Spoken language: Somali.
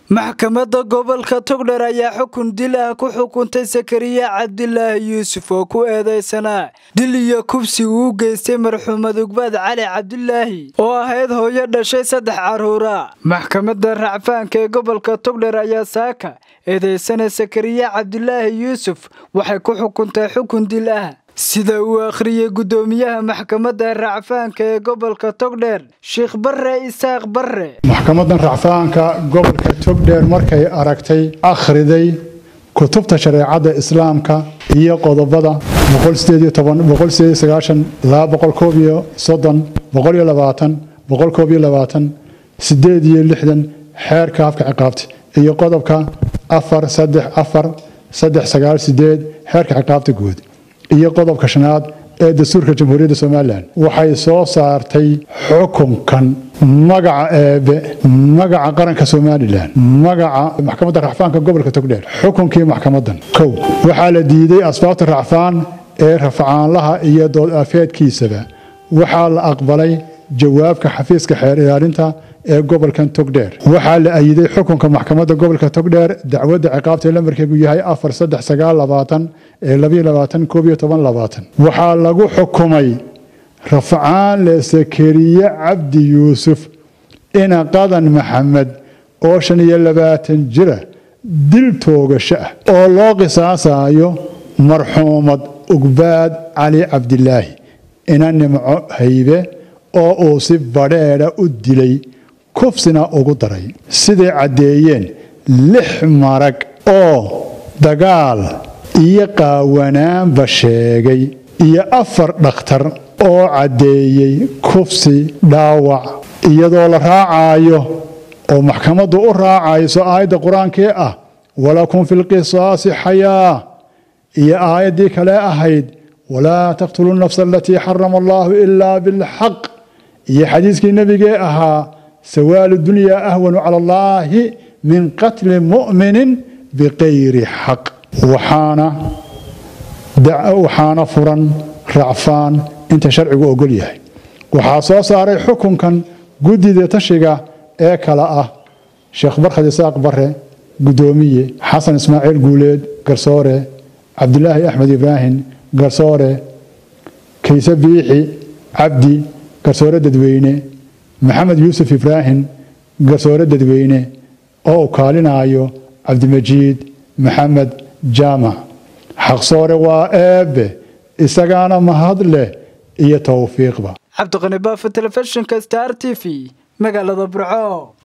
maxkamadda gobolka togdher ayaa xukun dil ah ku xukuntay sakariya cabdilaahi yuusuf oo ku eedaysanaa dil iyo kubsi uu geystay marxuumad ugbaad cali cabdilaahi oo ahayd hooyo dhashay saddex carruura maxkamadda racfaanka ee gobolka togdher ayaa saaka eedaysana sakariya cabdilaahi yuusuf waxay ku xukuntay xukun dil ah sida uu akhriyey guddoomiyaha maxkamadda racfaanka ee gobolka togdheer sheikh barre isaaq barre maxkamadan racfaanka gobolka togdheer markay aragtay akhriday kutubta shareecadda islaamka iyo qodobada xeerka afka ciqaabta iyo qodobka xeerka ciqaabta guud iyo qodobka shanaad ee dastuurka jamhuuriyadda somalilan waxay soo saartay xukunkan magaca eebe magaca qaranka somalilan magaca maxkamadda racfaanka gobolka togdheer xukunkii maxkamadan kow waxaa la diiday asbaabta racfaan ee rafcaanlaha iyo dood afeedkiisaba waxaa la aqbalay jawaabka xafiiska xeer ilaalinta ee gobolkan togdheer waxaa la ayiday xukunka maxkamadda gobolka togdheer dacwadda ciqaabta lamarkeegu yahay ee waxaa lagu xukumay rafcaan le sakariye cabdi yuusuf ina qadan maxamed oo shan iyo labaatan jira dil toogasho ah oo loo qisaasayo marxuumad ugbaad cali cabdilaahi ina nimco haybe oo uu si badheedha u dilay kufsina ugu daray siday caddeeyeen lix marag oo dagaal iyo qaawanaanba sheegay iyo afar dhakhtar oo caddeeyey kufsi dhaawac iyadoo la raacayo oo maxkamaddu u raacayso aayadda qur-aankee ah walakum fi lqisaasi xayaa iyo aayaddii kale ahayd walaa taqtuluu nafsa alatii xarama allaahu ilaa bilxaq iyo xadiiskii nebigee ahaa sawaalu dunyaa ahwanu cala allaahi min qatli mu'minin biqayri xaq waxaana furan racfaan inta sharcigu ogol yahay waxaa soo saaray xukunkan guddida tashiga ee kale ah sheekh barkhad isaaq bare guddoomiye xasan ismaaciil guuleed garsoore cabdilaahi axmed ibraahim garsoore kayse biixi cabdi garsoore dadweyne maxamed yuusuf ibraahim garsoore dadweyne oo u kaalinaayo cabdimajiid maxamed jaamac xaqsoore waa eebbe isagaana mahad leh iyo towfiiqba cabdiqani baafa telefishinka star t v magaalada burco